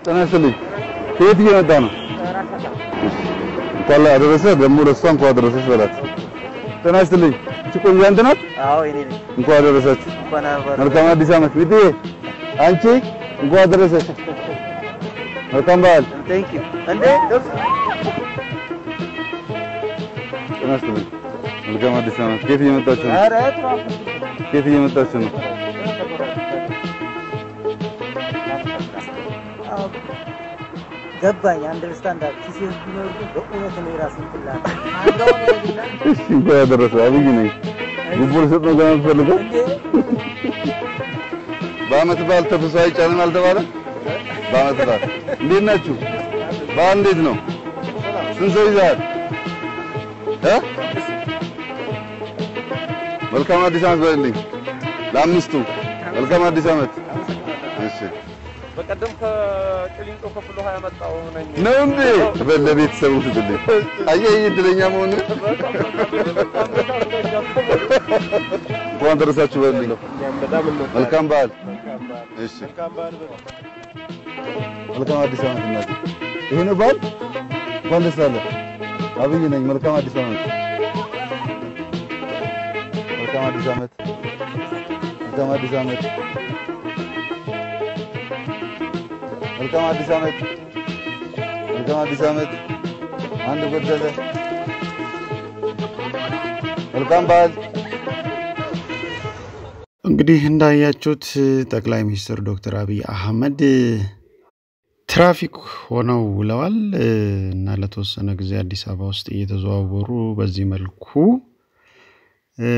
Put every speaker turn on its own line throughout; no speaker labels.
ጤና ይስጥልኝ። ከየት እየመጣ ነው? እንኳን አደረሰ። ደግሞ ለእሷ እንኳን አደረሰች በላት። ጤና ይስጥልኝ። እቺ ቆንጆ አንተ ናት?
አዎ እኔ ነኝ።
እንኳን አደረሳችሁ።
እንኳን አብረን
መልካም አዲስ ዓመት። ሚጥዬ አንቺ እንኳን አደረሰሽ። መልካም በዓል።
ቴንክ ዩ እንዴ ደርስ
ጤና ይስጥልኝ። መልካም አዲስ ዓመት። ከየት እየመጣችሁ ነው?
ኧረ ትራፊክ
ከየት እየመጣችሁ ነው?
አዎ ገባኝ። አንደርስታንድ አድርግ ኪሴን ቢኖር ግን በእውነት ነው የራስን ትላል
እሺ እንኳን አደረሰ። አብይ ነኝ። ጉቦ ልሰጥ ነው ገና የምትፈልገው?
እንዴ
በዓመት በዓል ተፍሶ አይጫንም አልተባለ? በዓመት በዓል እንዴት ናችሁ? በዓል እንዴት ነው? ስንት ሰው ይዘሃል? እ መልካም አዲስ ዓመት በልልኝ ለአምስቱ። መልካም አዲስ ዓመት። እሺ
በቀደም ከቅሊንጦ ከፍሎ ሀያ መጣሁ ነኝ።
ነው እንዴ? ለቤተሰቡ ስትልኝ አየህ እድለኛ መሆን እንኳን ደረሳችሁ በልልኝ። መልካም በዓል። እሺ መልካም አዲስ ዓመት እናቴ። ይሄ ነው በዓል። እንኳን ደስ አለ። አብይ ነኝ። መልካም አዲስ ዓመት። መልካም አዲስ ዓመት። መልካም አዲስ ዓመት። መልካም አዲስ ዓመት። መልካም አዲስ ዓመት። አንድ ጎደለ። መልካም በዓል።
እንግዲህ እንዳያችሁት ጠቅላይ ሚኒስትር ዶክተር አብይ አህመድ ትራፊክ ሆነው ውለዋል እና ለተወሰነ ጊዜ አዲስ አበባ ውስጥ እየተዘዋወሩ በዚህ መልኩ እ፣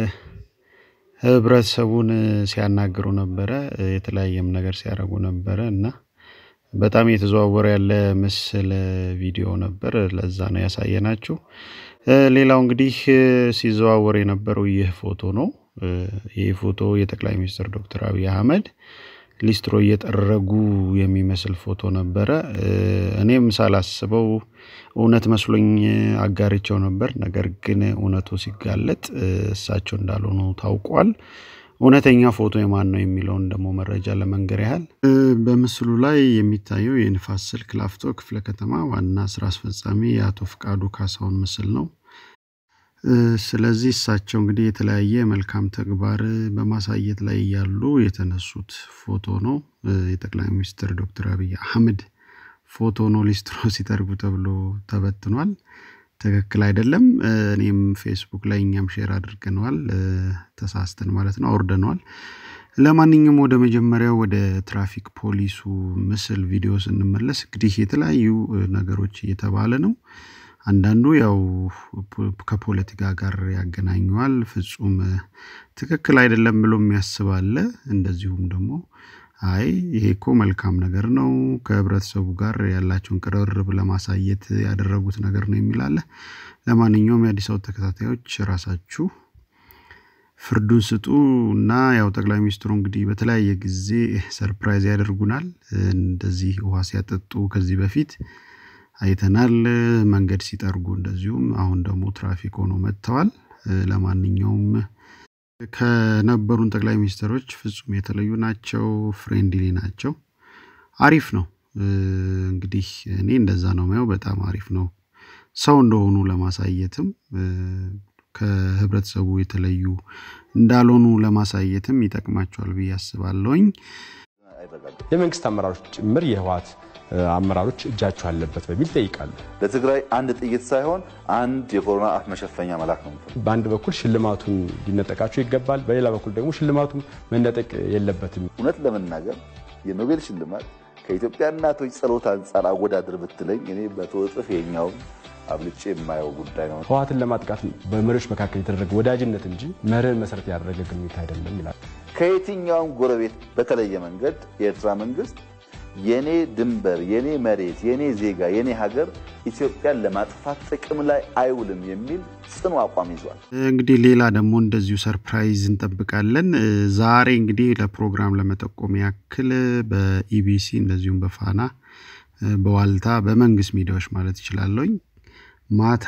ህብረተሰቡን ሲያናግሩ ነበረ። የተለያየም ነገር ሲያደርጉ ነበረ እና በጣም እየተዘዋወረ ያለ ምስል ቪዲዮ ነበር። ለዛ ነው ያሳየናችሁ። እ፣ ሌላው እንግዲህ እ፣ ሲዘዋወር የነበረው ይህ ፎቶ ነው። እ፣ ይህ ፎቶ የጠቅላይ ሚኒስትር ዶክተር አብይ አህመድ ሊስትሮ እየጠረጉ የሚመስል ፎቶ ነበረ። እ፣ እኔም ሳላስበው እውነት መስሎኝ አጋርቸው ነበር። ነገር ግን እውነቱ ሲጋለጥ እ፣ እሳቸው እንዳልሆኑ ታውቋል። እውነተኛ ፎቶ የማን ነው የሚለውን ደግሞ መረጃ ለመንገር ያህል እ፣ በምስሉ ላይ የሚታየው የንፋስ ስልክ ላፍቶ ክፍለ ከተማ ዋና ስራ አስፈጻሚ የአቶ ፍቃዱ ካሳሁን ምስል ነው። እ፣ ስለዚህ እሳቸው እንግዲህ የተለያየ መልካም ተግባር በማሳየት ላይ ያሉ የተነሱት ፎቶ ነው። እ፣ የጠቅላይ ሚኒስትር ዶክተር አብይ አህመድ ፎቶ ነው ሊስትሮ ሲጠርጉ ተብሎ ተበትኗል። ትክክል አይደለም። እ፣ እኔም ፌስቡክ ላይ እኛም ሼር አድርገነዋል። እ፣ ተሳስተን ማለት ነው አውርደነዋል። ለማንኛውም ወደ መጀመሪያው ወደ ትራፊክ ፖሊሱ ምስል ቪዲዮ ስንመለስ እንግዲህ የተለያዩ እ፣ ነገሮች እየተባለ ነው። አንዳንዱ ያው ፖ- ከፖለቲካ ጋር ያገናኘዋል። ፍጹም እ፣ ትክክል አይደለም ብሎ የሚያስብ አለ። እንደዚሁም ደግሞ አይ ይሄ እኮ መልካም ነገር ነው፣ ከህብረተሰቡ ጋር ያላቸውን ቅርርብ ለማሳየት ያደረጉት ነገር ነው የሚል አለ። ለማንኛውም የአዲስ አበባ ተከታታዮች ራሳችሁ ፍርዱን ስጡ እና ያው ጠቅላይ ሚኒስትሩ እንግዲህ በተለያየ ጊዜ ሰርፕራይዝ ያደርጉናል። እንደዚህ ውሃ ሲያጠጡ ከዚህ በፊት አይተናል። መንገድ ሲጠርጉ እንደዚሁም፣ አሁን ደግሞ ትራፊክ ሆኖ መጥተዋል። ለማንኛውም ከነበሩን ጠቅላይ ሚኒስትሮች ፍጹም የተለዩ ናቸው። ፍሬንድሊ ናቸው። አሪፍ ነው። እንግዲህ እኔ እንደዛ ነው ማየው። በጣም አሪፍ ነው። ሰው እንደሆኑ ለማሳየትም ከህብረተሰቡ የተለዩ እንዳልሆኑ ለማሳየትም ይጠቅማቸዋል ብዬ አስባለሁኝ።
የመንግስት አመራሮች ጭምር የህወሓት አመራሮች እጃቸው አለበት በሚል ይጠይቃሉ።
ለትግራይ አንድ ጥይት ሳይሆን አንድ የኮሮና አፍ መሸፈኛ መላክ ነው የምፈልገው።
በአንድ በኩል ሽልማቱን ሊነጠቃቸው ይገባል፣ በሌላ በኩል ደግሞ ሽልማቱም መነጠቅ የለበትም።
እውነት ለመናገር የኖቤል ሽልማት ከኢትዮጵያ እናቶች ጸሎት አንጻር አወዳድር ብትለኝ እኔ በመቶ እጥፍ የኛውን አብልጬ የማየው ጉዳይ ነው።
ህወሓትን ለማጥቃት በመሪዎች መካከል የተደረገ ወዳጅነት እንጂ መርህን መሰረት ያደረገ ግንኙነት አይደለም ይላል።
ከየትኛውም ጎረቤት በተለየ መንገድ የኤርትራ መንግስት የኔ ድንበር፣ የኔ መሬት፣ የኔ ዜጋ፣ የኔ ሀገር ኢትዮጵያን ለማጥፋት ጥቅም ላይ አይውልም የሚል ጽኑ አቋም ይዟል።
እንግዲህ ሌላ ደግሞ እንደዚሁ ሰርፕራይዝ እንጠብቃለን። ዛሬ እንግዲህ ለፕሮግራም ለመጠቆም ያክል በኢቢሲ እንደዚሁም በፋና በዋልታ በመንግስት ሚዲያዎች ማለት ይችላለኝ ማታ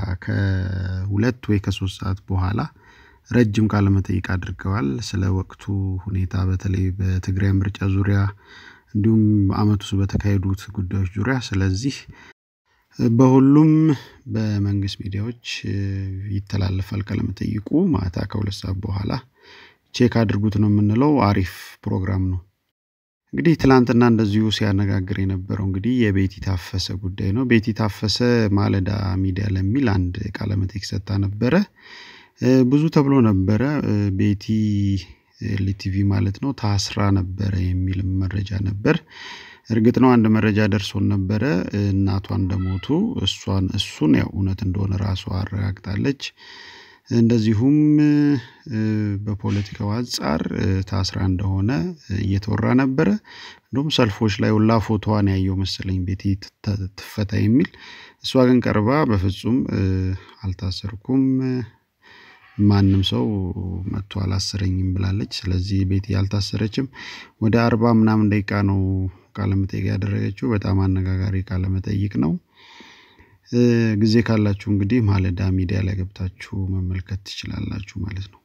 ከሁለት ወይ ከሶስት ሰዓት በኋላ ረጅም ቃለመጠይቅ አድርገዋል። ስለ ወቅቱ ሁኔታ በተለይ በትግራይ ምርጫ ዙሪያ እንዲሁም አመት ውስጥ በተካሄዱት ጉዳዮች ዙሪያ ስለዚህ በሁሉም በመንግስት ሚዲያዎች ይተላለፋል ቃለመጠይቁ ማታ ከሁለት ሰዓት በኋላ ቼክ አድርጉት ነው የምንለው። አሪፍ ፕሮግራም ነው። እንግዲህ ትላንትና እንደዚሁ ሲያነጋግር የነበረው እንግዲህ የቤቲ ታፈሰ ጉዳይ ነው። ቤቲ ታፈሰ ማለዳ ሚዲያ ለሚል አንድ ቃለመጠይቅ ሰጥታ ነበረ። ብዙ ተብሎ ነበረ። ቤቲ ኤልቲቪ ማለት ነው ታስራ ነበረ የሚል መረጃ ነበር። እርግጥ ነው አንድ መረጃ ደርሶን ነበረ እናቷ እንደሞቱ እሷን እሱን ያው እውነት እንደሆነ ራሷ አረጋግጣለች። እንደዚሁም በፖለቲካው አንጻር ታስራ እንደሆነ እየተወራ ነበረ። እንደውም ሰልፎች ላይ ሁላ ፎቶዋን ያየው መሰለኝ ቤቲ ትፈታ የሚል እሷ ግን ቀርባ በፍጹም አልታሰርኩም ማንም ሰው መጥቶ አላሰረኝም ብላለች። ስለዚህ ቤቲ አልታሰረችም። ወደ አርባ ምናምን ደቂቃ ነው ቃለመጠይቅ ያደረገችው። በጣም አነጋጋሪ ቃለመጠይቅ ነው። ጊዜ ካላችሁ እንግዲህ ማለዳ ሚዲያ ላይ ገብታችሁ መመልከት ትችላላችሁ ማለት ነው።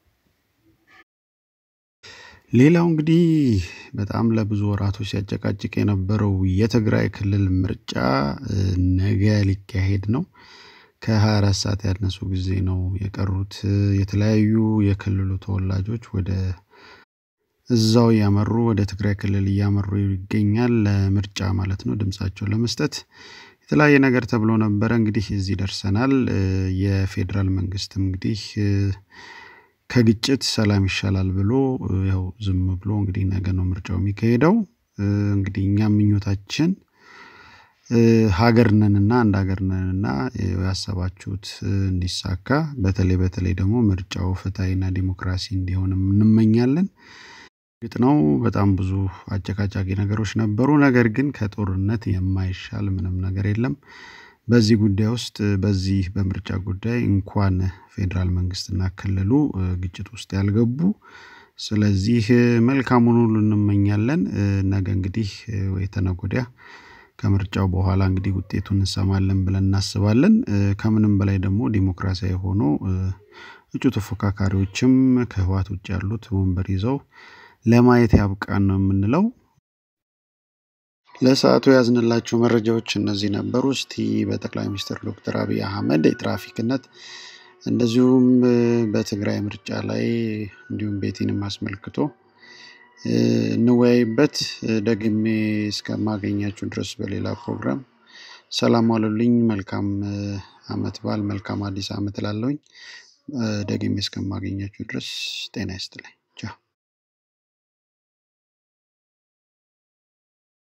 ሌላው እንግዲህ በጣም ለብዙ ወራቶች ሲያጨቃጭቅ የነበረው የትግራይ ክልል ምርጫ ነገ ሊካሄድ ነው። ከ24 ሰዓት ያነሱ ጊዜ ነው የቀሩት። የተለያዩ የክልሉ ተወላጆች ወደ እዛው እያመሩ ወደ ትግራይ ክልል እያመሩ ይገኛል ለምርጫ ማለት ነው ድምጻቸውን ለመስጠት የተለያየ ነገር ተብሎ ነበረ። እንግዲህ እዚህ ደርሰናል። የፌዴራል መንግስትም እንግዲህ ከግጭት ሰላም ይሻላል ብሎ ያው ዝም ብሎ እንግዲህ ነገ ነው ምርጫው የሚካሄደው። እንግዲህ እኛም ምኞታችን ሀገር ነንና አንድ ሀገር ነንና ያሰባችሁት እንዲሳካ በተለይ በተለይ ደግሞ ምርጫው ፍትሐዊና ዲሞክራሲ እንዲሆን እንመኛለን። እርግጥ ነው በጣም ብዙ አጨቃጫቂ ነገሮች ነበሩ። ነገር ግን ከጦርነት የማይሻል ምንም ነገር የለም። በዚህ ጉዳይ ውስጥ በዚህ በምርጫ ጉዳይ እንኳን ፌዴራል መንግስትና ክልሉ ግጭት ውስጥ ያልገቡ ስለዚህ መልካሙን ሁሉ እንመኛለን። ነገ እንግዲህ ወይ ተነገ ወዲያ ከምርጫው በኋላ እንግዲህ ውጤቱን እንሰማለን ብለን እናስባለን። ከምንም በላይ ደግሞ ዲሞክራሲያዊ ሆኖ እጩ ተፎካካሪዎችም ከህወሓት ውጭ ያሉት ወንበር ይዘው ለማየት ያብቃን ነው የምንለው። ለሰዓቱ ያዝንላችሁ መረጃዎች እነዚህ ነበሩ። እስቲ በጠቅላይ ሚኒስትር ዶክተር አብይ አህመድ የትራፊክነት እንደዚሁም በትግራይ ምርጫ ላይ እንዲሁም ቤቲንም አስመልክቶ እንወያይበት። ደግሜ እስከማገኛችሁ ድረስ በሌላ ፕሮግራም ሰላም ዋሉልኝ። መልካም አመት በዓል፣ መልካም አዲስ አመት እላለሁኝ። ደግሜ እስከማገኛችሁ ድረስ ጤና ይስጥልኝ።